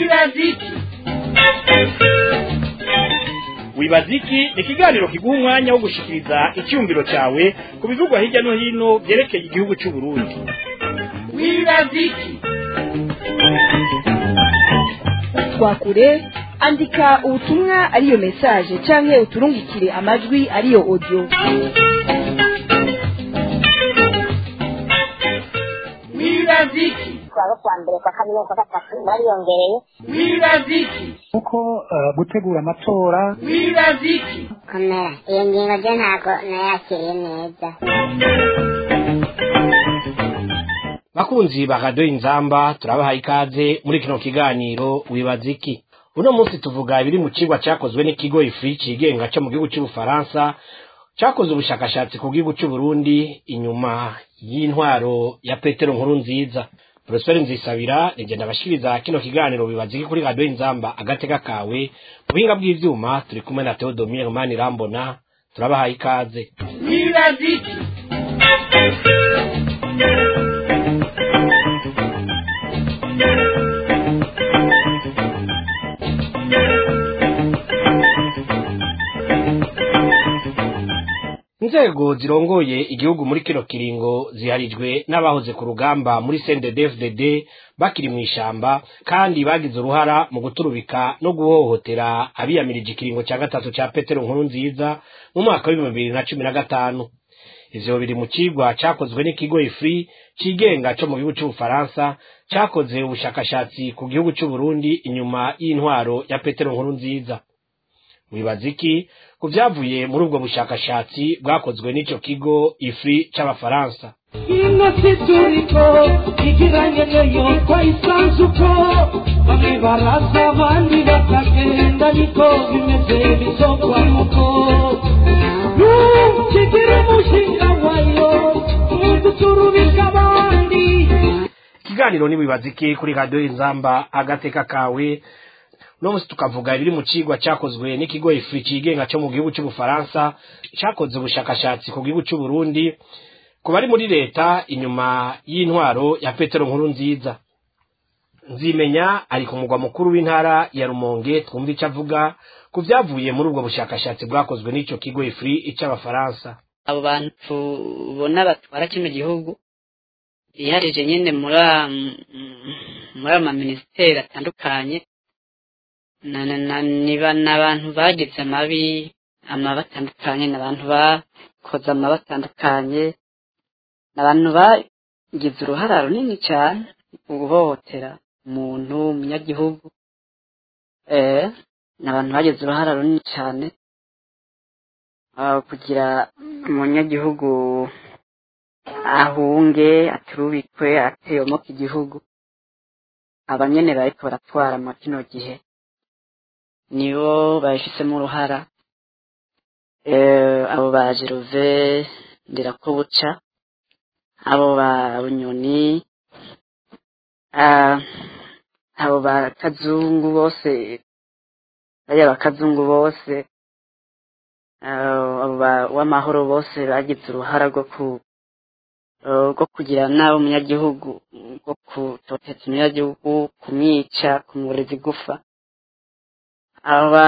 wibaziki wibaziki ni ikiganiro kiguha umwanya wo gushikiriza icyumviro cyawe ku bivugwa hirya no hino byerekeye igihugu cy'u Burundi wibaziki twakure andika ubutumwa ariyo mesaje canke uturungikire amajwi ariyo audio wibaziki twaba kwa mbere kwa kabiri no kwa gatatu bariyongereye wibaziki kuko eh, gutegura amatora wibaziki komera iyo ngingo ryo ntabwo nayakiriye neza bakunzi ba radiyo inzamba turabahaye ikaze muri kino kiganiro wibaza iki uno munsi tuvuga ibiri mu kigwa cyakozwe n'ikigo ifuri cigenga cyo mu gihugu cy'ubufaransa cyakoze ubushakashatsi ku gihugu cy'u Burundi inyuma y'intwaro ya petero nkuru nziza porosiperi nzisabira rigenda abashikiriza kino kiganiro bibaza iki kuri radiyo inzamba agateka kawe mu buhinga bw'ivyuma turi kumwe na teodomire mani rambona turabahaye ikaze wibaziki inzego zirongoye igihugu muri kino kiringo ziharijwe n'abahoze ku rugamba muri CNDD-FDD bakiri mu ishamba kandi bagize uruhara mu guturubika no guhohotera abiyamirije ikiringo cya gatatu cya Petero nkuru nziza mu mwaka w'ibihumbi bibiri na cumi na gatanu ivyo biri mu cigwa cakozwe n'ikigo ifri cigenga co mu gihugu c'ubufaransa cakoze ubushakashatsi ku gihugu c'u Burundi inyuma y'intwaro ya Petero nkuru nziza wibaza iki ku byavuye muri ubwo bushakashatsi bwakozwe n'ico kigo ifri c'abafaransa ino si turiko igiranye neyo twayisanze uko bamwe baraza abandi bakagenda niko bimeze bizokwamuko ntukigire umushinga wayo ntuduturubika abandi ikiganiro ni wibaza iki kuri radiyo inzamba agateka kawe uno munsi tukavuga ibiri mu cigwa cakozwe n'ikigo ifuri cigenga co mu gihugu c'ubufaransa cakoze ubushakashatsi ku gihugu c'u Burundi ku bari muri leta inyuma y'intwaro ya petero nkuru nziza nzimenya ari ku mugwa mukuru w'intara ya rumonge twumva ico avuga ku vyavuye muri ubwo bushakashatsi bwakozwe n'ico kigo ifuri c'abafaransa abo bantu tubona batwara kino gihugu biharije nyine muri a- m- muri ama minisiteri atandukanye na- na- na- ni ba- ni abantu bagize amabi amabi atandukanye ni abantu bakoze amabi atandukanye ni abantu bagize uruhara runini cyane mu guhohotera umuntu umunyagihugu eh ni abantu bagize uruhara runini cyane ah, kugira umunyagihugu ahunge aturubikwe ateyomoka igihugu abanyene bariko baratwara mu kino gihe nibo babifisemo uruhara eh, abo ba Gerove Ndirakobuca abo ba Bunyoni ah, abo ba Kazungu bose bariya ba Kazungu bose ah, abo ba w'amahoro bose bagize uruhara rwo ku eh, rwo kugira nabi umunyagihugu rwo kutoteza umunyagihugu kumwica kumureza igufa aba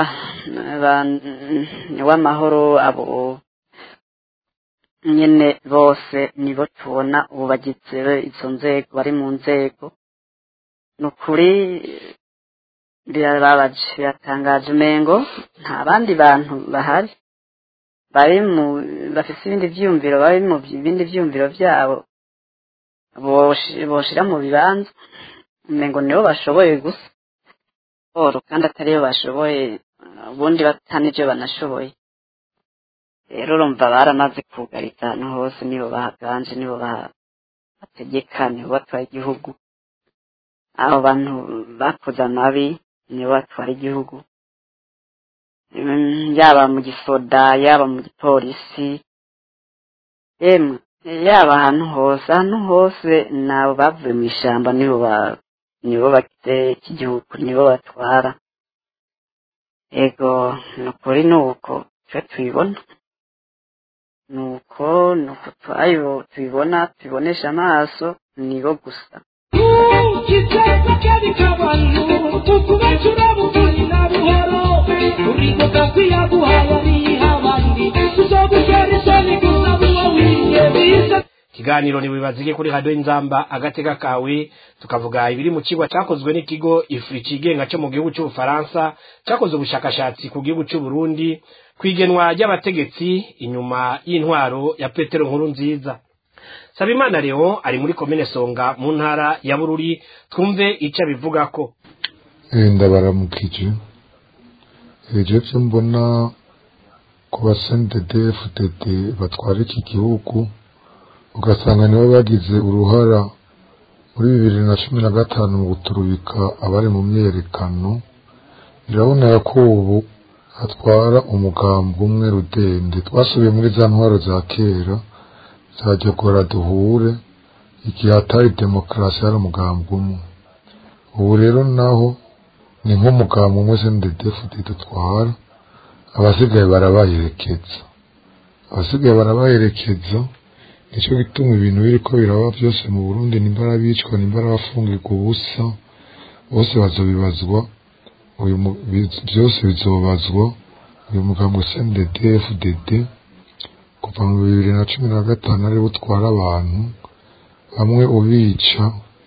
w'amahoro abo nyene bose nibo tubona ubu bagize izo nzego bari mu nzego ni ukuri birababaje biratangaje umengo nta bandi bantu bahari bari mu bafise ibindi vyumviro bari mu bindi vyumviro vyabo boshi- boshira mu bibanza umengo nibo bashoboye gusa siporo kandi atariyo bashoboye ubundi batanivyo banashoboye rero urumva baramaze kugariza ahantu hose nibo bahaganje nibo ba- bategeka nibo batwara igihugu abo bantu bakoze amabi nibo batwara igihugu Mm, yaba mu gisoda yaba mu gipolisi emwe yaba ahantu hose ahantu hose nabo bavuye mu ishyamba nibo ba- nibo bagize iki gihugu nibo batwara ego ni ukuri ni uko twe tubibona ni uko ni uko twayo tubibona tubibonesha amaso nibo gusa ntukigeze kabi k'abantu ukubacura bukuri na buhoro uribuka kwiyaguhaya niha abandi tuzogutera isoni gusa buba wiye bize ikiganiro ntibibazike kuri radiyo inzamba agatega kawe tukavuga ibiri mu kigo cyakozwe n'ikigo ifuri kigenga cyo mu gihugu cy'ubufaransa cyakoze ubushakashatsi ku gihugu cy'u Burundi ku igenwa ry'abategetsi inyuma y'intwaro ya petero nkuru nziza sabimana leo ari muri komine songa mu ntara ya bururi twumve icyo abivuga ko ndabaramukije ibyo byo mbona ku basendede fudede batwara iki gihugu ugasanga nibo bagize uruhara muri bibiri na cumi na gatanu mu guturubika abari mu myerekano birabonera ko ubu hatwara umugambi umwe rudende twasubiye muri za ntwaro za kera zajyagora duhure igihe hatari demokarasi hari umugambi umwe ubu rero naho ni nk'umugambi umwe sendedefudi dutwara abasigaye barabaherekeza abasigaye barabaherekeza nicyo gituma ibintu biriko biraba byose mu burundi nimbara bicwa nimbara bafungirwa ubusa bose bazobibazwa uyu mu- bi- byose bizobazwa uyu mugambi sndedfdd kuva mu bibiri na cumi na gatanu ariwo utwara abantu bamwe ubica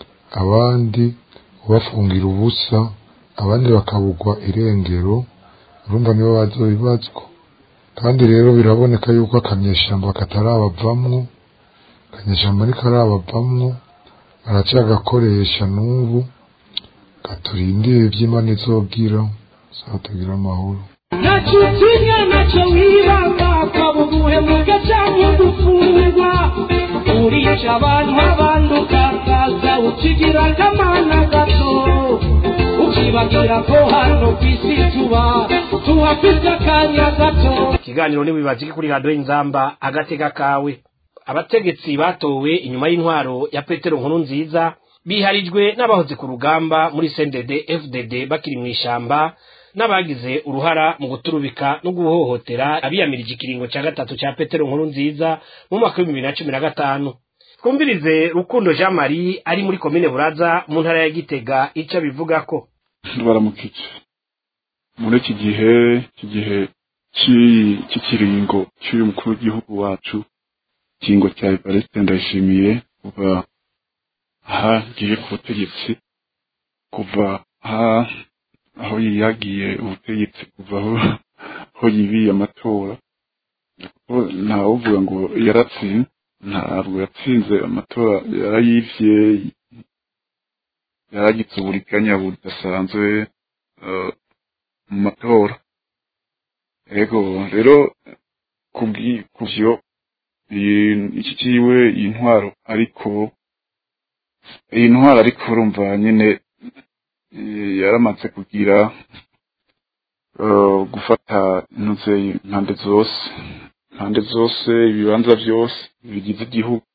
abandi ubafungira ubusa abandi bakabugwa irengero urumva nibo bazobibazwa kandi rero biraboneka yuko akanyeshyamba katarabavamwo akanyeshyamba ariko arabavamwo aracyagakoresha n'ubu katurindire iby'imana izogira zatugira amahoro ntacyo utinya ntacyo wibanga ukaba ubuhemuka cyangwa udufungwa urica abantu abandi ukakaza ukigira akamana gato ukibagira ko hano ku isi tuba tuhafite akanya gato ikiganiro ntibibazike kuri radiyo inzamba agatega kawe abategetsi batowe inyuma y'intwaro ya petero nkuru nziza biharijwe n'abahoze ku rugamba muri cndd fdd bakiri mu ishyamba n'abagize uruhara mu guturubika no guhohotera abiyamirije ikiringo cya gatatu cya petero nkuru nziza mu mwaka w'ibihumbi bibiri na cumi na gatanu twumvirize rukundo jean marie ari muri komine buraza mu ntara ya gitega icyo abivuga ko baramukije muri iki gihe iki gihe cy'i- cy'ikiringo cy'uyu mukuru w'igihugu wacu ikiringo cya evariste ndayishimiye kuva aha ngiye ku butegetsi kuva aha aho yiyagiye ubutegetsi kuva aho aho yibiye amatora kuko ntawuvuga ngo yaratsinze ntabwo yatsinze amatora yarayivye yaragize uburiganya budasanzwe eh, mu matora ego rero kubwi- kuvyo iyi- iki kiwe iyi ntwaro ariko iyi ntwaro ariko urumva nyine eh, yaramaze kugira eh, gufata intuze impande zose impande zose ibibanza byose bigize igihugu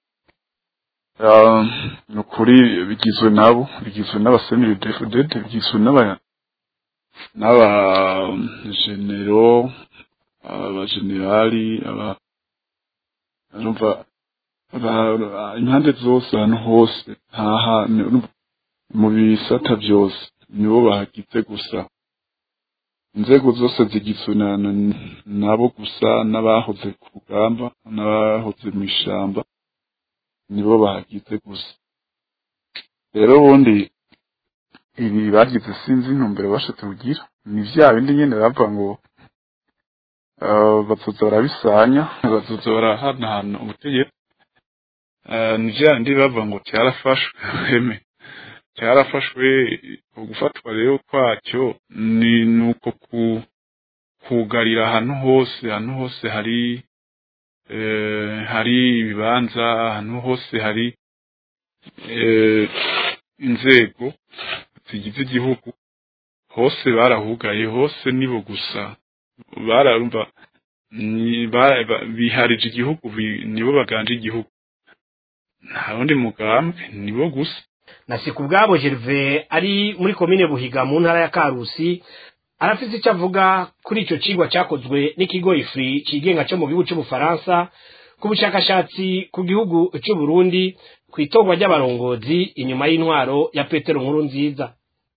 Ah, ni ukuri bigizwe nabo bigizwe n'abaseneri defudede bigizwe n'aba n'abajenero abajenerali aba urumva aba- impande zose ahantu hose nta hantu urumva mu bisata byose nibo bahagize gusa inzego zose zigizwe na- na- nabo gusa n'abahoze ku rugamba n'abahoze mu ishamba nibo bahagize gusa rero ubundi ibi bagize sinzi intumbero bashatse kugira ni vya bindi nyene bavuga ngo eh, bazoza barabisanya bazoza barahanahana ubutegetsi Eh, ni vya bindi bavuga ngo cyarafashwe heme cyarafashwe gufatwa rero kwacyo ni nuko ku kugarira ahantu hose ahantu hose hari eh, hari ibibanza ahantu hose hari eh, inzego zigize igihugu hose barahugaye hose nibo gusa bararumva ni- ba- ba- biharije igihugu bi- nibo baganje igihugu nta wundi mugambwe nibo gusa na sikubwabo Gervais ari muri komine Buhiga mu ntara ya Karusi arafite icyo avuga kuri icyo cigwa cyakozwe n'ikigo ifri kigenga cyo mu gihugu cy'ubufaransa ku bushakashatsi ku gihugu cy'u Burundi ku itorwa ry'abarongozi inyuma y'intwaro ya Petero Nkuru nziza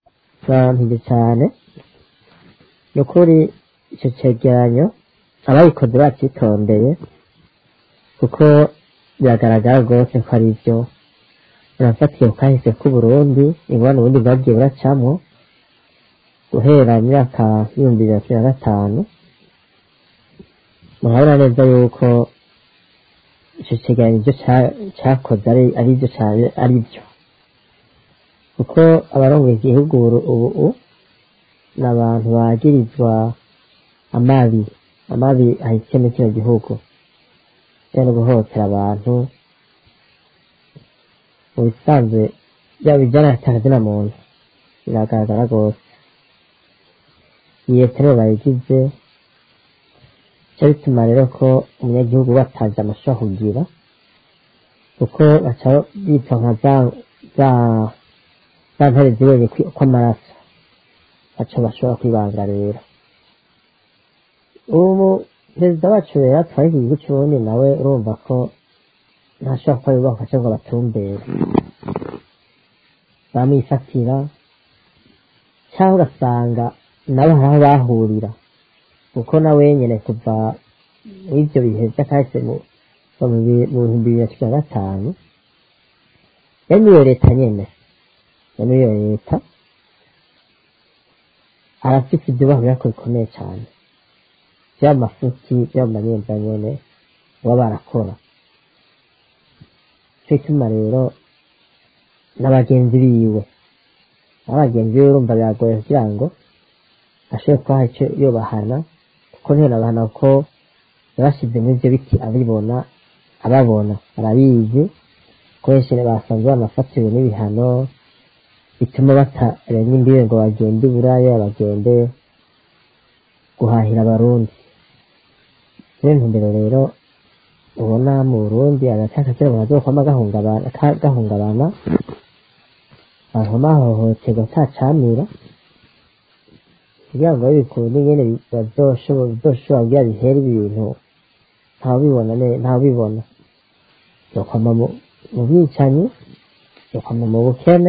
barampije cyane ni ukuri icyo cyegeranyo abayikoze bacyitondeye kuko biragaragara rwose ko ari byo urafatiye ku kahise k'uburundi ingwano ubundi bwagiye buracamo guhera mu myaka y'ibihumbi bibiri na cumi na gatanu murabona neza yuko icyo cyegeranyo ibyo cya- cyakoze ari ari byo cyane ari byo kuko abarongoye igihugu ubu- ubu ubu ni abantu bagirizwa amabi amabi ahitiye muri kino gihugu no guhohotera abantu mu bisanzwe byaba bijyana na muntu biragaragara rwose iyi leta rero bayigize cyo bituma rero ko umunyagihugu batazi amashusho kugira kuko baca bipfa nka za za za ntare zibonye kwi- kw'amaraso baca bashobora kwibanga rero ubu perezida wacu rero atwaye iki gihugu cy'uburundi nawe urumva ko ntashobora kuba yubaka cyangwa batumbere bamwifatira cyangwa ugasanga nabo hari aho bahurira kuko nawe nyine kuva muri ibyo bihe by'akahise mu kuva mu bi- mu bihumbi bibiri na cumi na gatanu yari muri iyo leta nyine yari muri iyo leta arafite ibyo bahurira ko bikomeye cyane byaba amafuti byaba amanyemba nyine baba barakora cyo gituma rero n'abagenzi biwe n'abagenzi biwe urumva biragoye kugira ngo ashobore kubaha icyo yobahana kuko ntiyonabahana ko yabashyize muri ibyo biti abibona ababona arabizi ko benshi basanzwe banafatiwe n'ibihano bituma batarenga imbibe ngo bagende i buraya bagende guhahira abarundi niyo ntumbero rero ubona mu burundi agace kera mu kazokwama gahungabana ka- gahungabana bahoma hohoterwa atacamira kugira ngo bikunde nyene bazoshobora bizoshobora kugira bihere ibi bintu ntawubibona ne- ntawubibona yokwama mu mu bwicanyi yokwama mu bukene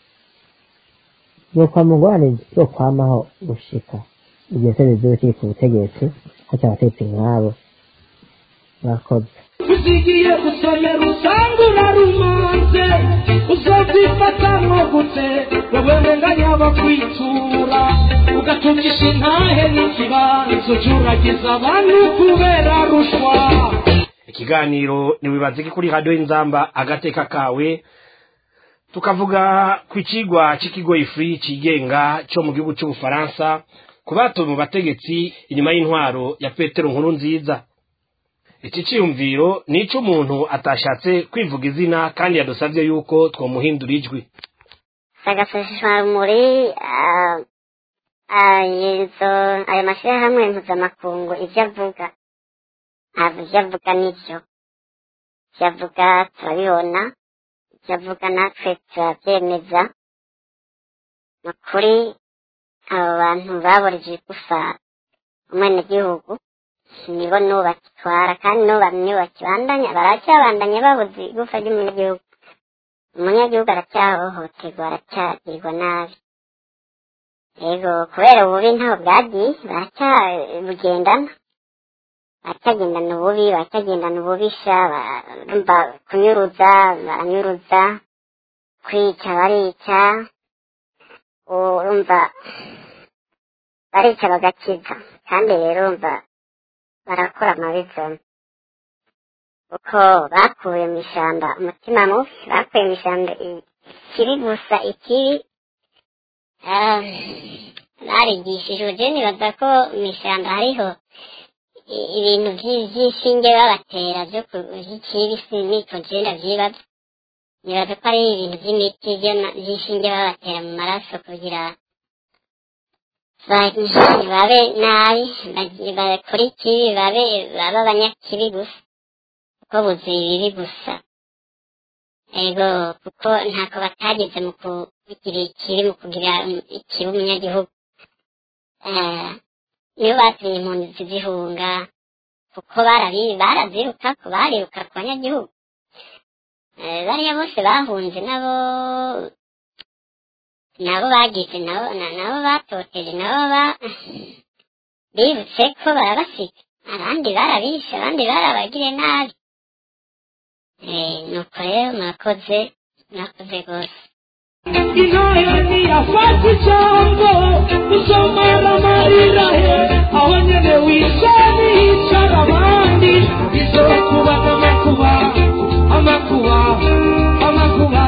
yokwama ingorane yokwamaho gushika igihe se bizuba kiri ku butegetsi haca abategetsi nk'abo mwakoze uzigiye gusomera usanga urarumanze uzobyifata nko gute wowe nganya bakwitura ugatukisha intahe n'ikibanza ujuragiza abantu kubera rushwa ikiganiro ntiwibaze ko kuri radiyo y'inzamba agateka kawe tukavuga ku kigwa cy'ikigo ifuri cyigenga cyo mu gihugu cy'ubufaransa ku batowe mu bategetsi inyuma y'intwaro ya petero nkuru nziza iki cyiyumviro ni icy'umuntu atashatse kwivuga izina kandi yadusabye yuko twamuhindura ijwi sagafashishwamuri izo ayo mashyirahamwe mpuzamakungu ibyo avuga ntabwo ibyo avuga nibyo ibyo avuga turabibona ibyo avuga natwe turabyemeza ni ukuri abo bantu baborije igufa umwenegihugu nibo n'ubu bakitwara kandi n'ubu nibo bakibandanya baracyabandanya babuze igufa ry'umunyagihugu umunyagihugu aracyahohoterwa aracyagirwa nabi yego kubera ububi ntaho bwagiye baracyabugendana baracyagendana ububi baracyagendana ububisha barumva kunyuruza baranyuruza kwica barica urumva barica bagakiza kandi rero urumva barakora amabizoni kuko bakuye mu ishyamba umutima mubi bakuye mu ishyamba ikibi gusa ikibi Ah, barigishijwe je nibaza ko mu ishyamba hariho i- ibintu vyi- vy'inshinge babatera vyo ku- vy'ikibi siniko je ndavyibaza nibaza ko ari ibintu vy'imiti vyo- vy'inshinge babatera mu maraso kugira ba- babe nabi bagi- bakore ikibi babe babe abanyakibi gusa kuko buzuye ibibi gusa ego kuko ntako batageze mu kugira ikibi mu kugira ikibi umunyagihugu Eh, nibo batumye impunzi zihunga kuko barabi baraziruka ko bariruka ku banyagihugu Eh, bariya bose bahunze nabo nabo bagize nabo na- nabo batoteje nabo ba bibutse ko barabasiga abandi barabishe abandi barabagire nabi Eh, nuko rero murakoze murakoze rwose intore ntiyafata ijambo usomara amarira he aho nyene wisani hicara abandi bizokuba n'amakuba amakuba amakuba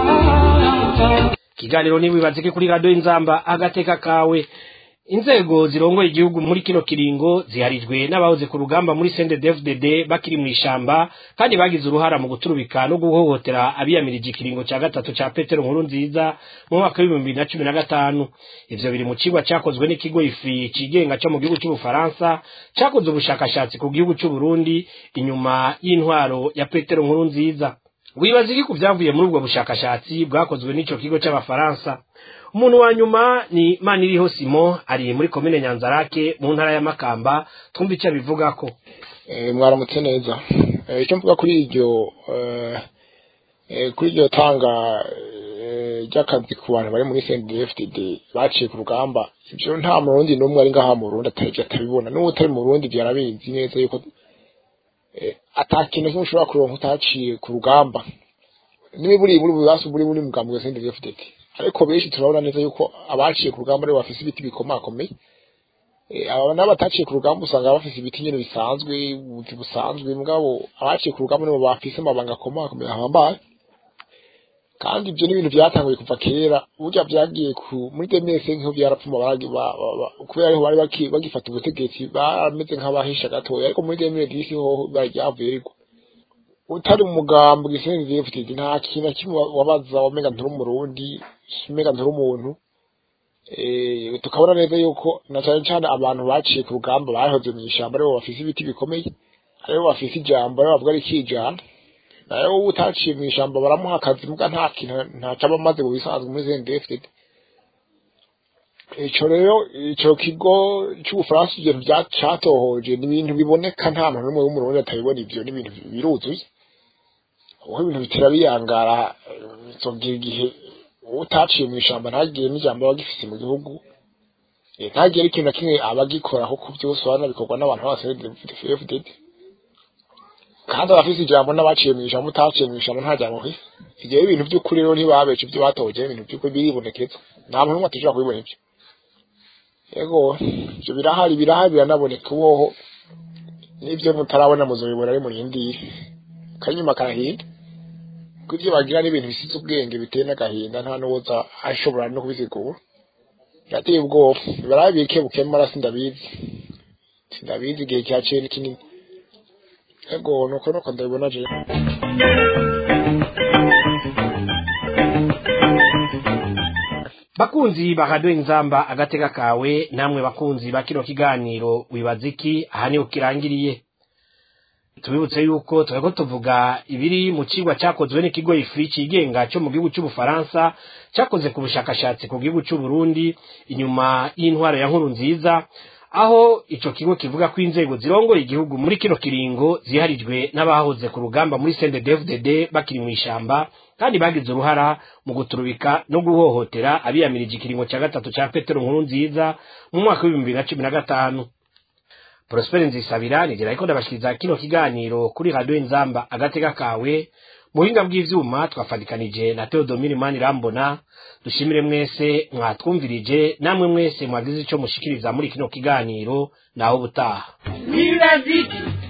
ikiganiro ntiwibazike kuri radiyo inzamba agateka kawe inzego zirongoye igihugu muri kino kiringo ziharijwe n'abahoze ku rugamba muri CNDD-FDD bakiri mu ishamba kandi bagize uruhara mu guturubika no guhohotera abiyamirije ikiringo cya gatatu cya Petero nkuru nziza mu mwaka w'ibihumbi bibiri na cumi na gatanu ivyo biri mu cigwa cakozwe n'ikigo ifi cigenga co mu gihugu c'ubufaransa cakoze ubushakashatsi ku gihugu c'u Burundi inyuma y'intwaro ya Petero nkuru nziza wibaza iki ku byavuye muri ubwo bushakashatsi bwakozwe n'ico kigo c'abafaransa umuntu wa nyuma ni maniriho simo ari muri komine nyanzarake mu ntara ya makamba twumva icyo abivugako Eh, mwaramutse neza Eh, icyo mvuga kuri iryo eh, eh, kuri iryo tanga eh, ry'akazi ku bantu bari muri CNDD-FDD baciye ku rugamba ivyo nta murundi n'umwe ari ngaha mu Burundi atari atabibona n'uwo utari mu Burundi ivyo arabizi neza yuko eh, ata kintu kimwe ushobora kuronka utaciye ku rugamba niba buri buri bubasu buri buri mugambi wa CNDD-FDD ariko benshi turabona neza yuko abaciye ku rugamba aribo bafise ibiti bikomakomeye Eh, aba n'abataciye ku rugamba usanga bafise ibiti nyene bisanzwe ubuti busanzwe mugabo abaciye ku rugamba nibo bafise amabanga akomakomeye ahambaye kandi ibyo ni ibintu byatanguye kuva kera burya byagiye ku muri demese nk'iho byarapfuma baragi ba- ba- ba- kubera ariho bari baki- bagifata ubutegetsi barameze nk'abahisha gatoya ariko muri demese disi ho bararyavuye ariko utari umugambo gisenzi FTD nta kintu na kimwe wabaza wamenga nturi umurundi umenga nturi umuntu eh tukabona neza yuko na cyane cyane abantu baciye ku rugamba bahoze mu ishyamba aribo bafise ibiti bikomeye aribo bafise ijambo aribo bavuga ari kijana nayo wowe utaciye mu ishyamba baramuha akazi muga nta kintu ntaco aba amaze mu bisanzwe muri ZNDFDD ico rero ico kigo c'ubufaransa ivyo vyacatohoje ni ibintu biboneka nta muntu n'umwe w'umurundi atabibona ivyo ni ibintu biruzuye uko ibintu bitera biyangara bizogira igihe utaciye mu ishyamba ntagire n'ijambo aba agifise mu gihugu Eh, ntagire ikintu na kimwe aba agikora kuko byose urabona bikorwa n'abantu bose FDD kandi abafise ijambo n'abaciye mu ijambo utaciye mu ijambo nta jambo ufise ivyo ibintu by'ukuri rero ntibabeje ibyo batoje ibintu by'ukuri biribonekeza nta muntu n'umwe atashobora kubibona ivyo yego ivyo birahari birahari biranaboneka uwoho n'ivyo mutarabona muzobibona ari murindire kanyuma karahinda kuko ivyo bagira n'ibintu bisize ubwenge biteye n'agahinda nta n'uwoza ashobora no kubisigura birateye ubwoba barabike bukemara sindabizi sindabizi igihe cyaciye ni kinini ego nuko nuko ndabibona je bakunzi ba radiyo inzamba agateka kawe namwe bakunzi ba kino kiganiro wibaza iki aha niho kirangiriye tubibutse yuko turiko tuvuga ibiri mu cigwa cakozwe n'ikigo ifuri cigenga co mu gihugu c'ubufaransa cakoze ku bushakashatsi ku gihugu c'uburundi inyuma y'intwaro ya nkuru nziza aho ico kigo kivuga ko inzego zirongoye igihugu muri kino kiringo ziharijwe n'abahoze ku rugamba muri CNDD-FDD bakiri mu ishamba kandi bagize uruhara mu guturubika no guhohotera abiyamirije ikiringo cya gatatu cya Petero nkuru nziza mu mwaka w'ibihumbi bibiri na cumi na gatanu Prosper Nzisabira nigera ariko ndabashikiriza kino kiganiro kuri radio Inzamba agateka kawe muhinga bw'ivyuma twafadikanije na Theodomire Manirambona dushimire mwese mwatwumvirije namwe mwese mwagize ico mushikiriza muri kino kiganiro naho butaha wibaza iki